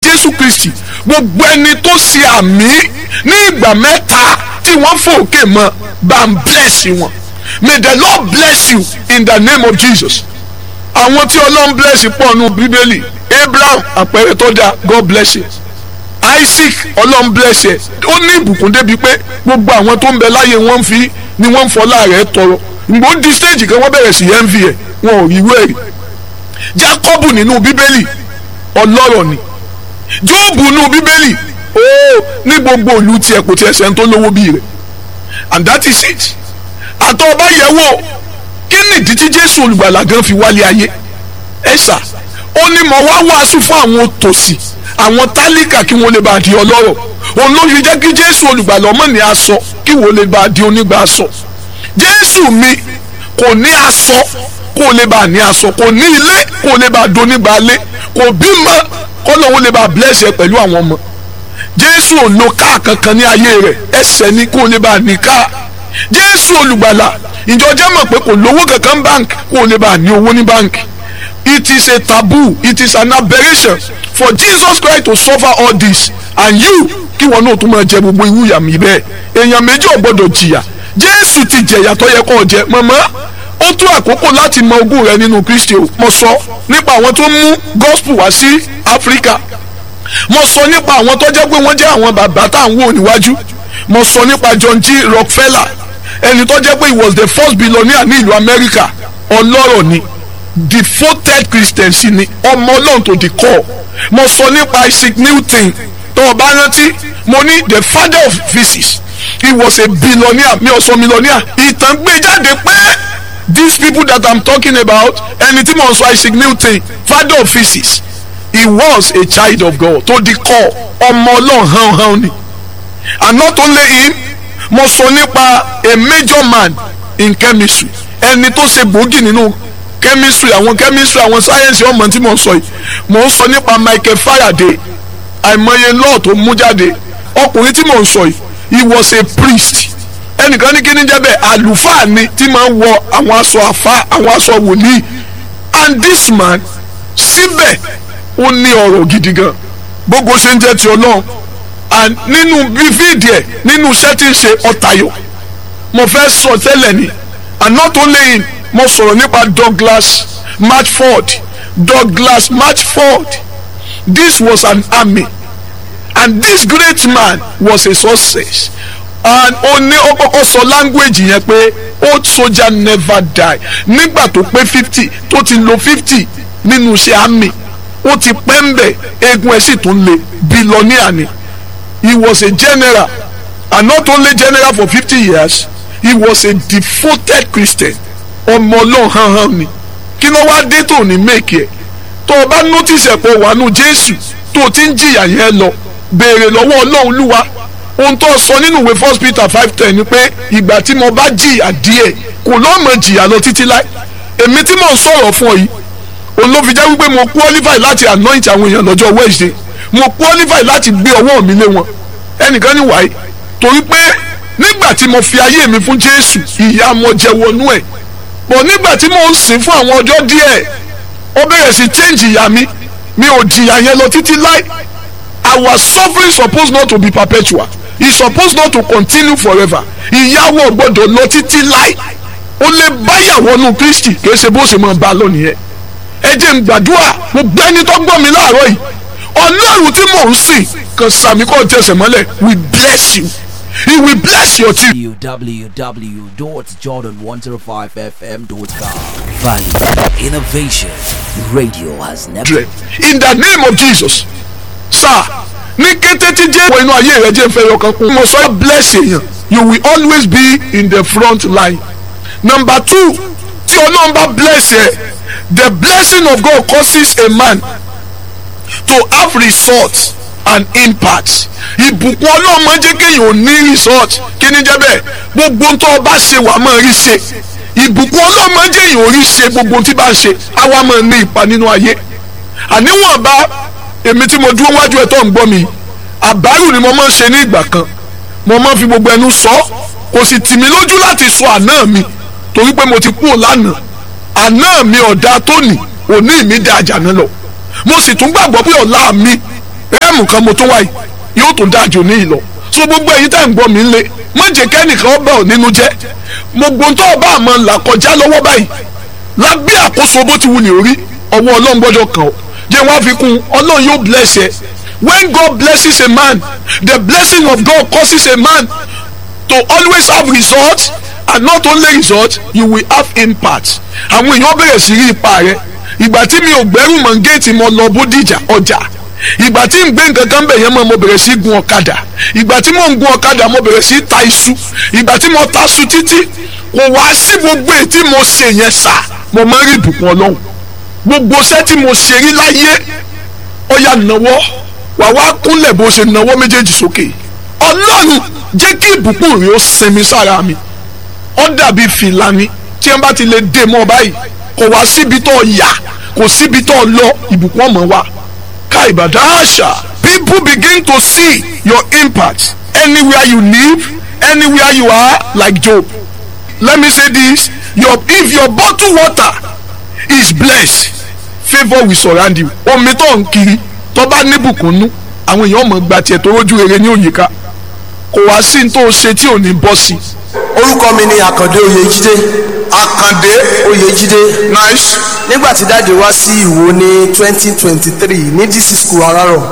jésù kristi gbogbo ẹni tó ṣe àmì ní ìgbà mẹ́ta tí wọ́n fòkè mọ́ bá ń bless wọn may the lord bless you in the name of jesus àwọn tí ọlọ́run bless pọ̀ nù bíbélì abraham àpẹẹrẹ tó dáa god bless you isaac ọlọ́run bless ẹ ó ní ìbùkún débi pé gbogbo àwọn tó ń bẹ láyé wọn fi ni wọ́n ń fọlá rẹ̀ tọrọ ìgbó di stage kan wọ́n bẹ̀rẹ̀ sí envy ẹ̀ wọn ò rí wẹ́rì jacob nínú bíbélì ọlọ́rọ̀ ni job nínú bíbélì ó ní gbogbo ìlú tiẹ̀ kò tiẹ̀ sẹ́ni tó lówó bí rẹ̀ and that is it àtọ́ ọba yẹ̀ wò kí nìdí tí jésù olùgbàlà gan fi wálé ayé ẹ ṣá ó ní mo wá wàásù fún àwọn tòsí àwọn tálíkà kí wọ́n lè bá di ọlọ́rọ̀ òun ló fi jẹ́ kí jésù olùgbàlà ọmọ ní aṣọ kí wọ́n lè bá di onígbà aṣọ jésù mi kò ní aṣọ kó lè bá ní aṣọ kò ní ilé kó lè bá di onígbà ilé kò bímọ kó lóun lè bá bless ẹ pẹ̀lú àwọn ọmọ jésù ò lo káà kankan ní ayé rẹ̀ ẹsẹ̀ ni kó lè bá ní káà jésù olùgbàlà ìjọ jẹ́ mọ̀ pé kò lówó kankan bank kó lè bá ní owó ní bank it is a taboo it is an aberration for Jesus Christ to suffer all this and you kí wọn náà tún máa jẹ gbogbo irú ìyàmì bẹ́ẹ̀ èèyàn méjì ò gbọdọ̀ jìyà Jésù ti jẹ̀yà tó yẹ kó o jẹ mọ̀mọ́ ó tó àkókò láti mọ ogún rẹ nínú Kristi o mo sọ nípa àwọn tó mú gospel wá sí Áfíríkà mo sọ nípa àwọn tó jẹ́ pé wọ́n jẹ́ àwọn bàbá tá à ń wò níwájú mo sọ nípa John G. Rockefeller ẹni tó jẹ́ pé he was the first billionaire ní ìlú Amẹ́ríkà ọlọ́rọ̀ ni devoted christian sí ni ọmọ ọlọ́run tó di kọ́ mo sọ nípa isaac newton tó o bá rántí mo ní the father of physics he was a billionaire mi ò sọ millionaire ìtàn gbé jáde pé these people that i'm talking about ẹni tí mo sọ isaac newton father of physics he was a child of god tó di kọ́ ọmọ ọlọ́run hàn hàn ni and not only him mo sọ nípa a major man in chemistry ẹni tó ṣe gbòógì nínú chemistry àwọn chemistry àwọn sáyẹ́nsì ọmọ tí mo sọ yìí mo ń sọ nípa Michael Faraday àìmọye law tó mú jáde ọkùnrin tí mo ń sọ yìí he was a priest ẹnìkan ní kíní jẹ́ bẹ́ẹ̀ àlùfáà ni tí máa ń wọ àwọn aṣọ àfa àwọn aṣọ wòlíì and this man síbẹ̀ ó ní ọ̀rọ̀ gidi gan gbogbo ṣe ń jẹ́ ti ọlọ́run and nínú bífíìdì ẹ̀ nínú iṣẹ́ tí ń ṣe ọ̀tayọ̀ mo fẹ́ sọ tẹ́lẹ̀ ni and not only him mo sọ̀rọ̀ nípa Douglas Matchford Douglas Matchford this was an army and this great man was a success and ó ní ó kọ́kọ́ sọ language yẹn pé old soldier never die nígbà tó pé fifty tó ti lo fifty nínú iṣẹ́ army ó ti pẹ́ ń bẹ̀ eegun ẹ̀ sì tún le billionaire ni he was a general and not only general for fifty years he was a devoted Christian ọmọ ọlọ́run hàn hàn ni kí ló wá dé tó ní méèkì ẹ̀ tó o bá notice ẹ̀pọ̀ wàánu jésù tó o ti ń jìyà yẹn lọ béèrè lọ́wọ́ ọlọ́run lúwa ohun tó sọ nínú ìwé first peter five ten ni pé ìgbà tí mo bá jìyà díẹ̀ kò lọ́mọ jìyà lọ títí láì èmi tí mò ń sọ̀rọ̀ fún ọ yìí òun ló fi jẹ́ wípé mo qualify láti anoint àwọn èèyàn lọ́jọ́ wednesday mo qualify láti gbé ọwọ́ mi lé wọn ẹnìkan ní wàyí torí pé nígbà tí mo fi ayé mi fún jésù ìyà mo jẹ wọnú ẹ̀ bọ̀ nígbà tí mò ń sìn fún àwọn ọjọ́ díẹ̀ ó bẹ̀rẹ̀ sí change ìyá mi mi ò jìyà yẹn lọ títí láì our suffering suppose not to be perpetual e suppose not to continue forever ìyàwó gbọ́dọ̀ lọ títí láì ó lè báyàwó nù Kristi kì í ṣe bó ṣe máa bá a lọ nìyẹn ẹ jẹ́ n gbàdúrà mo gbẹ́ni tó gbọ́ mi láàárọ̀ yìí ọlọ́run tí mò ń sìn kan sàmì kọ́ tẹsẹ̀ mọ́lẹ̀ we bless you he will bless your children. www.jordan105fm.com Value Innovation Radio has never in the name of Jesus sir ní kété tí jẹ́ wọ inú ayé rẹ jẹ́ fẹ́ yọkan kún mo sọ bless èèyàn you will always be in the front line number two tí ọlọ́run bá bless ẹ the blessing of God causes a man to have result and impact ìbùkún ọlọ́run máa ń jẹ́ kéèyàn ò ní result kí ni jẹ́ bẹ́ẹ̀ gbogbo ohun tó o bá ṣe wàá máa rí ṣe ìbùkún ọlọ́run máa ń jẹ́ èèyàn ò rí ṣe gbogbo ohun tí bá ń ṣe àwa máa ní ipa nínú ayé àníwọ̀n bá èmi tí mo dúró wájú ẹ̀ tó ń gbọ́ mi àbárù ni mo máa ń ṣe ní ìgbà kan mo máa ń fi gbogbo ẹnu sọ kò sì tì mí lójú láti sọ àná mi torí pé mo ti kú lánàá àná mi ọ̀dà tóní òní mi dá àjànà lọ mo sì tún gbàgbọ́ pé ọ̀la mi ẹ táìmù kan mo tó wáyé yóò tó dájú ní ìlọ so gbogbo èyí tẹ̀ ń gbọ́ mi lé má jẹ́ kẹ́nìkan ọba ò nínú jẹ́ gbogbo tó ọba àmọ́ là kọjá lọ́wọ́ báyìí lábẹ́ àkóso bó ti wù ní orí ọwọ́ ọlọ́run gbọ́dọ̀ kàn ọ́ jẹ́ wọ́n á fi kún ọlọ́run yóò bless ẹ when God blesses a man the blessing of God causes a man to always have results and not only results you will have impact àwọn èèyàn bẹ̀rẹ̀ sí rí ipa rẹ ìgbà tí mi ò gbẹ́rù mọ́ géètì mo lọ bódìjà ọjà ìgbà tí n gbé nǹkan kan bẹ̀ yẹn mọ́ mo bẹ̀rẹ̀ sí gun ọ̀kadà ìgbà tí mo ń gun ọ̀kadà mo bẹ̀rẹ̀ sí ta iṣu ìgbà tí mo ta iṣu títí kò wá sí gbogbo èyí tí mo ṣe yẹn sà mo máa ń rí ìbùkún ọlọ́run gbogbo iṣẹ́ tí mo ṣe rí láyé ọ̀yà nàwọ́ wà wá kúnlẹ̀ bó ṣe nàwọ́ méjèèjì sókè ọlọ́run jẹ́ kí ìbùkún rẹ̀ ó sinmi sára mi ó dàbí fìlà ni tí wọ́n bá ti lè dé mọ́ báyìí kò wá síbi tó yà kò síbi tó lọ ìbùkún ọmọ wa ká ìbàdàn àṣà people begin to see your impact anywhere you live anywhere you are like Job let me say this your if your bottle water is blessed favour will surround you omi tó ń kiri tó bá níbùkún nú àwọn èèyàn mọ̀ gba tiẹ̀ tó rójú rere ní òyìnká kò wá sí ní tó ṣe tí ò ní bọ́ sí. orúkọ mi ni àkàndé oyèjídé àkàndé oyèjídé nice nígbà tí dáàdi wá sí ìwò ní twenty twenty three ní dc school arárọ̀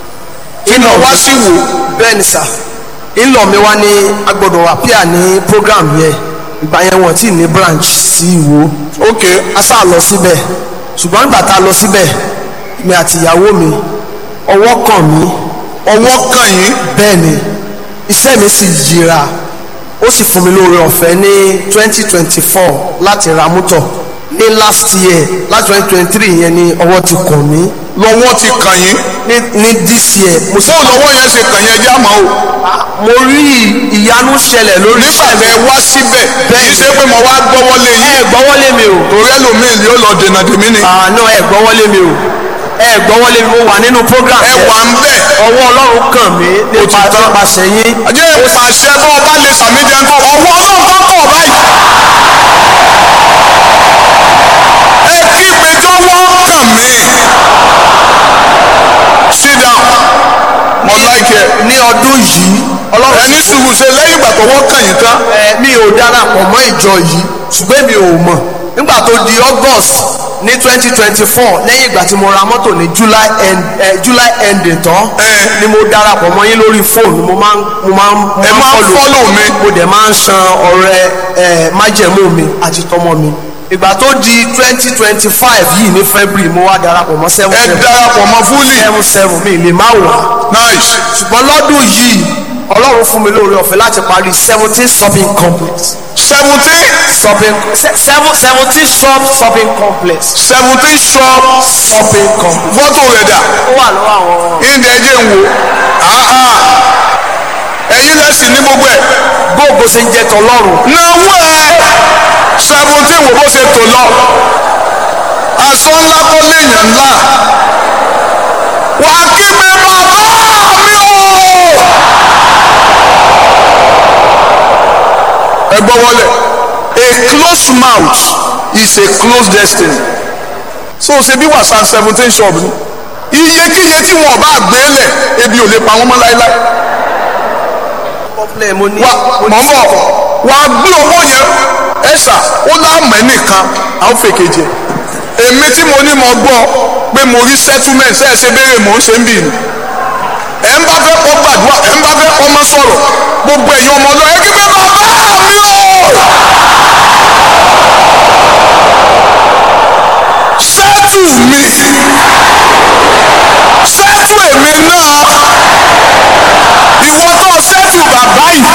iná wá sí wò bẹ́ẹ̀ ni sà ńlọ mi wá ní agbọ́dọ̀ appear ní program yẹn ìgbà yẹn wọ́n ti ní branch sí ìwò ok a sá lọ síbẹ̀ ṣùgbọ́n nígbà tá a lọ síbẹ̀ mi àti ìyàwó mi ọwọ́ kàn mí ọwọ́ kàn yín bẹ́ẹ̀ ni iṣẹ́ mi sì yíra ó sì fún mi lóore ọ̀fẹ́ ní twenty twenty four láti ra mọ́tọ̀ ní last year láti twenty twenty three yẹn ni ọwọ́ ti kàn mí lọ́wọ́ ti kàn yín ní ní this year mo sì bó lọ́wọ́ yẹn ṣe kàn yín ẹjẹ́ àmọ́ o mo rí ìyanu ṣẹlẹ̀ lórí nígbà iṣẹ́ mi tẹ wá síbẹ̀ kì í ṣe pé mo wá gbọ́wọ́lé ẹ yín gbọ́wọ́lé mi o torí ẹlòmíì yóò lọ dènà dèmí ni àná ẹ gbọ́wọ́lé mi o ẹ gbọ́wọ́lé mi mo wà nínú program ẹ yẹn. wà ń bẹ̀ ọwọ́ ọlọ́run kàn mí nípa Òtítọ́. nípasẹ̀ yín ajẹ́ ìpàṣẹ bọ́ ọba lè sàmì jẹun kó ọwọ́ ọlọ́run tó kọ̀ báyìí. ẹ kí péjọ wọ́n kàn mí. sit down mo like ẹ. ní ọdún yìí ọlọ́run ẹni sùúrù ṣe lẹ́yìn ìgbà tó wọ́n kàn yín tán. ẹ mi ò darapọ̀ mọ́ ìjọ yìí ṣùgbọ́n mi ò mọ̀ nígbà tó di august ní twenty twenty four lẹ́yìn ìgbà tí mo ra mọ́tò ní july end eh, july ending tán Ẹ. ni mo darapọ̀ mọ́ yín lórí fóònù mo máa ń mo máa ń mo Ẹ máa ń follow mi. mo dẹ̀ máa ń san ọrẹ ẹ májẹ̀mú mi àti tọmọ mi ìgbà tó di twenty twenty five yìí ní february mo wá darapọ̀ mọ́ seven ẹ seven darapọ̀ mọ́ fúlì. seven seven mi lè má wà nice. ṣùgbọ́n lọ́dún yìí ọlọ́run fún mi lóore ọ̀fẹ́ láti parí seventeen shopping complex seventeen shopping se- seven seventeen shop shopping complex seventeen shop shopping complex fọ́tò rẹ̀ dà. ó wà lọ́wọ́ àwọn ìdè ẹjẹ ń wo àhà ẹ̀yin lẹ́sìn ní gbogbo ẹ̀ gbogbo ṣe ń jẹ tọlọ́run náwó ẹ seventeen wo bó ṣe tò lọ aṣọ ńlá kọ́ léèyàn ńlá wà á kí mi bàbá mi o. ẹ gbọ́ wọlé a closed mouth is a closed destiny so ṣe bí wàsán seventeen shop ni iyekíye tí wọn bá gbé lẹ̀ ebi ò lè pa wọn mọ́ láéláé complain mo ní wa mo ní mọ̀ ń bọ̀ wà á gbé owó yẹn ẹ̀sà ó láàmú ẹnìkan àwọn fèkejì èmi tí mo ní mo gbọ́ pé mo rí settlement ṣe é ṣe béèrè mò ń ṣe ń bì ní ẹ̀ ń bá fẹ́ kọ́ gbàdúrà ẹ̀ ń bá fẹ́ kọ́ mọ́ sọ̀rọ̀ gbogbo ẹ̀yin ọmọ ọlọ́ọ̀ ẹ̀ kí pé bàbá mi o sẹ́tù mi sẹ́tù èmi náà ìwọ tó sẹ́tù bàbá yìí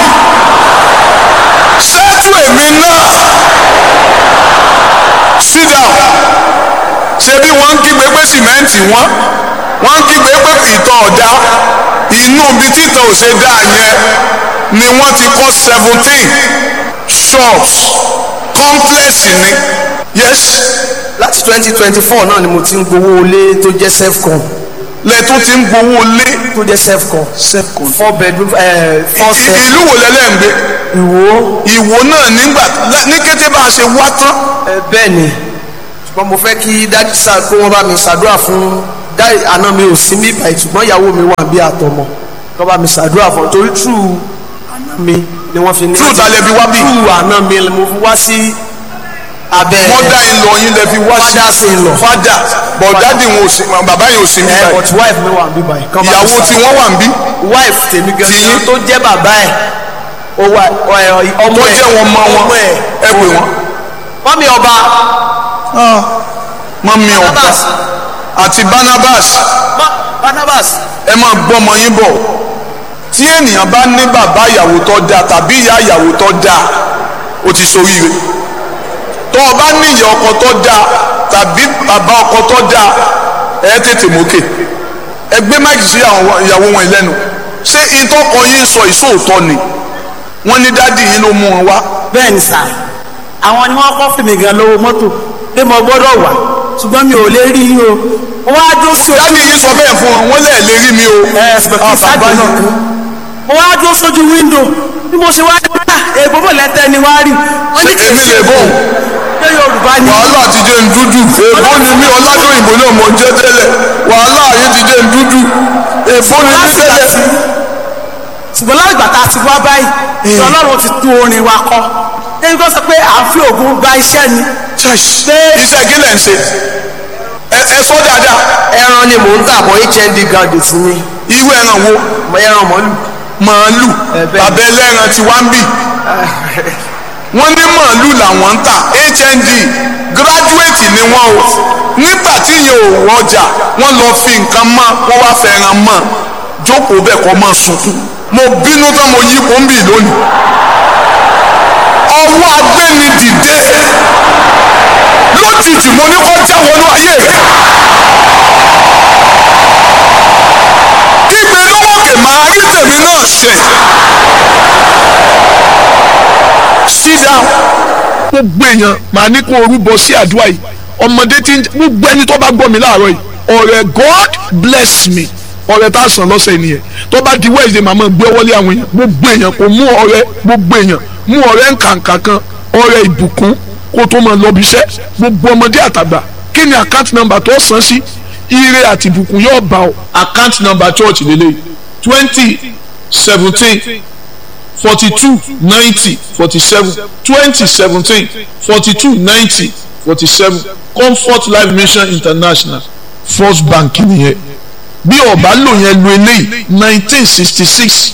sẹ́tù èmi náà sit down ṣé bí wọ́n ń kígbe pé sìmẹ́ǹtì wọ́n wọ́n ń kígbe pé ìtọ̀ ọ̀dá inú ibi títọ̀ ò ṣe dáa yẹn ni wọ́n ti kọ́ seventeen shops complex ni yes láti twenty twenty four náà ni mo ti ń gbowó ilé tó jẹ́ self-con lẹ́tún ti ń gbowó lé tó jẹ́ self-con self-con four bedroom ẹ four I- set ìlú wo lẹ́lẹ́ ń gbé ìwò ìwò náà nígbà ní kété bá a ṣe wá tán ẹ bẹ́ẹ̀ ni ṣùgbọ́n mo fẹ́ kí dájú sáà kó wọ́n bá mi ṣàdúrà fún dáì àná mi ò sí mí báyìí ṣùgbọ́n ìyàwó mi wà bí àtọmọ kọ́ bá mi ṣàdúrà fún un torí true àná mi ni wọ́n fi ní. True ta lẹ fi wá bí? true àná mi ni mo fi wá sí abẹ́ mọ́dà ń lọ yín lẹ fi wá sí Father sin law. fada but dadi wọn ò sí bàbá yẹn ò sí ẹ níbàyí but wife mi wà bí báyìí. kọ́ bá mi ìyàwó tí ṣàdúrà. wọ́n wà ń bí wife tèmi Tiyín? gan-an tó jẹ́ bàbá ẹ̀ ó wà ọ̀- ọmọ tó ẹ̀ jẹ́ wọn mọ wọn ọmọ ẹ̀ ẹ pè wọ́n mọ́mí ọba mọ́mí ọ̀gá Barnabas àti Barnabas Ma- Barnabas ẹ máa gbọ́mọ yín bọ̀ tí ènìyàn bá ní bàbá ìyàwó tó dáa tàbí ìyá ìyàwó tó dáa ó ti ṣoríire tó o bá ní ìyá ọkọ tó dáa tàbí bàbá ọkọ tó dáa ẹ tètè mókè ẹ gbé máìkì sí àwọn ìyàwó wọn lẹ́nu ṣé ìtọ́kọ yín sọ ìṣòótọ́ ni wọ́n ní dádì yín ló mú wọn wá bẹ́ẹ̀ ni sà àwọn ni wọ́n kọ́ fìmí gan lówó mọ́tò pé mo gbọ́dọ̀ wà ṣùgbọ́n mi ò lè rí i o mo wá dúró sí ojú dádì yín sọ bẹ́ẹ̀ fún wọn wọ́n lẹ́ẹ̀ lè rí mi o ẹ ṣùgbọ́n kí sáàdì náà kú mo wá dúró sójú wíńdò bí mo ṣe wá rí bá èèbó bò lẹ́tẹ̀ ni wá rí wọ́n ní kì í èmi lè bọ̀ ṣe Yorùbá ni wàhálà ti jẹ́ ń dúdú èèbó ni mí ọládòyìnbó náà mọ̀ jẹ́ tẹ́lẹ̀ wàhálà yìí ti jẹ́ ń dúdú èèbó ni mí tẹ́lẹ̀ ṣùgbọ́n láti gbà tá a ti wá báyìí tí Ọlọ́run ti tún orin wa kọ ẹni tó sọ pé à ń fi ògùn gba iṣẹ́ ni iṣẹ́ kí lẹ̀ ń ṣe ẹ ẹ sọ dáadáa ẹran ni mò ń tà bọ́ hnd garden sí mi irú ẹran wo mo ẹran mọ́lù màálù Ẹ bẹ́ẹ̀. bàbá ẹlẹ́ran ti wá ń bì wọ́n ní màálù làwọn ń tà hnd gíráduwétì ni wọ́n o nígbà tí yẹn ò wọjà wọ́n lọ fi nǹkan mọ́ wọ́n wá fẹ́ràn mọ́ jókòó bẹ́ẹ̀ kọ́ máa sunkún mo bínú tán mo yí kó ń bì lónìí ọwọ́ agbẹ́ni dìde lójijì mo ní kọjá wọnú ayé rẹ̀ kígbe lówókè máa rí tèmi náà ṣe sit down gbogbo èèyàn màá ní kó orúbọ sí àdúrà yìí ọmọdé tí ń gbogbo ẹni tó bá gbọ́ mi láàárọ̀ yìí ọ̀rẹ́ God bless me ọ̀rẹ́ tá a sàn lọ́sẹ̀ nìyẹn tó bá di Wednesday màmá gbé wọlé àwọn èèyàn gbogbo èèyàn kò mú ọ̀rẹ́ gbogbo èèyàn mú ọ̀rẹ́ nkànkà kan ọ̀rẹ́ ìbùkún kó tó máa lọ bí iṣẹ́ gbogbo ọmọdé àtàgbà kí ni account number tó san sí ire àti ìbùkún yóò bá ọ. account number church lélẹ̀ twenty seventeen forty-two ninety forty-seven twenty seventeen forty-two ninety forty-seven comfort life mission international first bank nìyẹn bí ọba lò yẹn lu eléyìí nineteen sixty six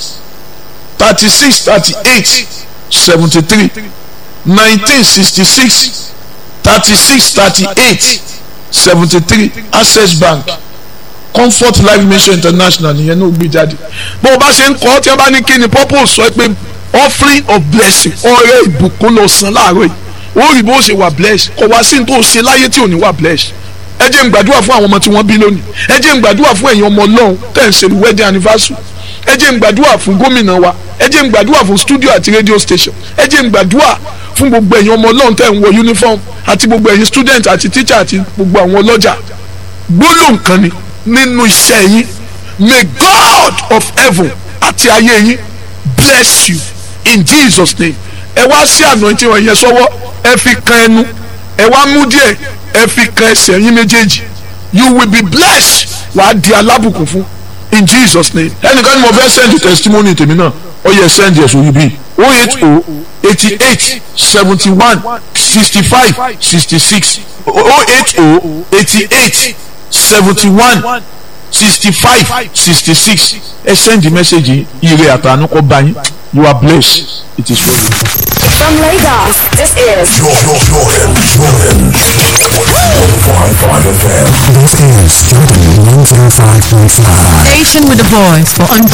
thirty six thirty eight seventy three nineteen sixty six thirty six thirty eight seventy three access bank comfort life mission international nìyẹn náà gbé jáde bó o bá ṣe ń kọ́ tí wọ́n bá ní kí ni purpose sọ pé offering of blessing ọrẹ ìbùkún lọ san láàárọ̀ yìí ó rí bó ṣe wà blessed kò wá sí ní tó ṣe láyé tí ò ní wà blessed ẹ jẹ́ n gbàdúrà fún àwọn ọmọ tí wọ́n bí lónìí ẹ jẹ́ n gbàdúrà fún ẹ̀yin ọmọ ọlọ́run tẹ̀ ń ṣe wedding anniversary ẹ jẹ́ n gbàdúrà fún gómìnà wa ẹ jẹ́ n gbàdúrà fún studio àti radio station ẹ jẹ́ n gbàdúrà fún gbogbo ẹ̀yin ọmọ ọlọ́run tẹ̀ ń wọ uniform àti gbogbo ẹ̀yin student àti teacher àti gbogbo àwọn ọlọ́jà gbólóhùn kan ni nínú iṣẹ́ yín may God of heaven àti ayé yín bless you in Jesus name ẹ wá sí anointing wọn yẹn sọ́wọ́ ẹ fi kan ẹnu ẹ wá mú díẹ̀ ẹ fi kan ẹsẹ̀ yín méjèèjì you will be blessed wàá di alábùkún fún in Jesus name. ẹnìkan ni mo fẹ́ send testimony tèmi náà ó yẹ send yẹ sórí bíi o eight o eighty eight seventy one sixty five sixty six o eight o eighty eight seventy one sixty five sixty six ẹ send the message yìí ire àtàánú kó bá yín you are blessed it is for you. From Lagos, this is Jordan, Jordan, Jordan. 105.5 FM. This is Jordan 105.5. Station with the voice for